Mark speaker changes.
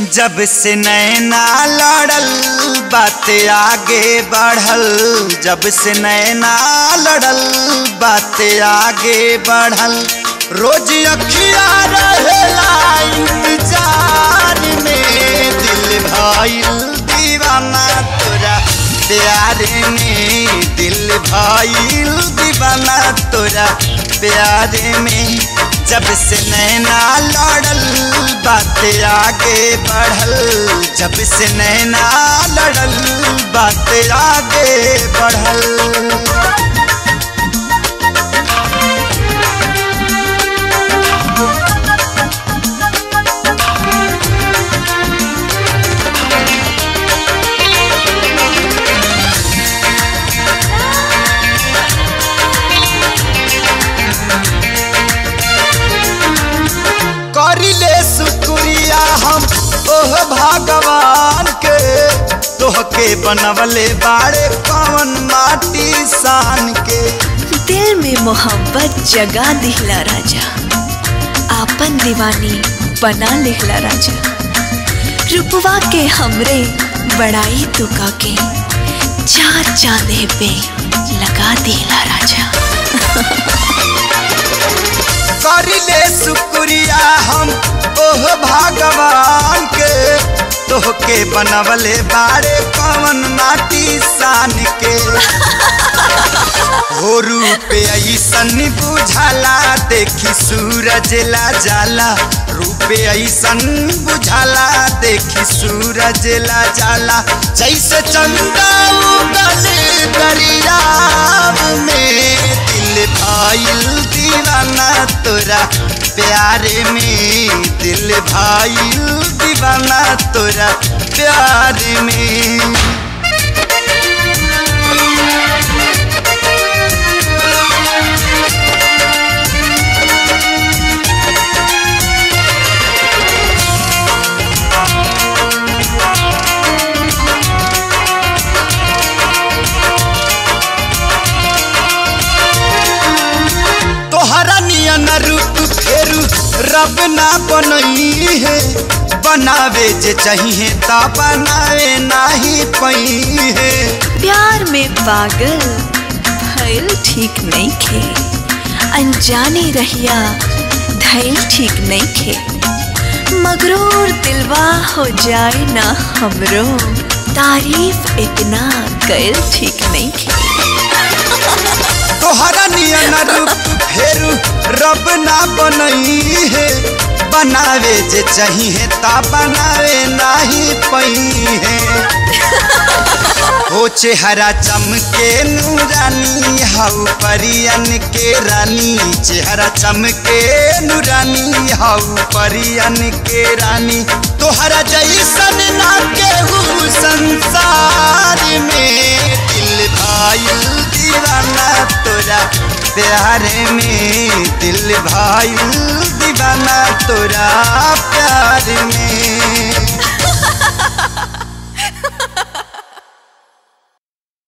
Speaker 1: जब से नैना लड़ल बात आगे बढ़ल जब से नैना लड़ल बात आगे बढ़ल रोज अखिया रहेला इंतजार में दिल भइल दीवाना तोरा प्यार में दिल भइल दीवाना तोरा प्यार में जब से नैना लड़ल बात आगे बढ़ल जब से नैना लड़ल बात आगे बढ़ल करिले शुक्रिया हम ओह भगवान के तोहके बनवले बाड़े कवन माटी सान के
Speaker 2: दिल में मोहब्बत जगा दिहला राजा आपन दीवानी बना लिहला राजा रुपवा के हमरे बड़ाई तुका के चार चांदे पे लगा दिहला राजा
Speaker 1: करिले शुक्रिया हम ओह भगवान के तोहके बनवले बाड़े कवन माटी सान के हो रूप ऐसन बुझाला देखी सूरज ला जाला रूप ऐसन बुझाला देखी सूरज ला जाला जैसे चंदा उगल दरियाव में दिल भाईल दीवाना तोरा प्यार में दिल भाईल दीवाना तोरा प्यार में तोहरा नियन रूप फेरू रब ना बनई है बनावे जे चाहिए ता बनावे नाही पई है
Speaker 2: प्यार में पागल भइल ठीक नहीं खे अनजाने रहिया धैल ठीक नहीं खे मगरूर दिलवा हो जाए ना हमरो तारीफ इतना कैल ठीक नहीं खे
Speaker 1: तोहरा नियन रूप फेरू रब ना बनई है बनावे जे चाहिए ता बनावे नाही पई है हो चेहरा चमके नूरानी हाउ परियन के रानी चेहरा चमके नूरानी हाउ परियन के रानी तोहरा जैसन ना केहू संसार में दिल भाईल दीवाना तोरा प्यार में दिल भाईल दीवाना तोरा प्यार में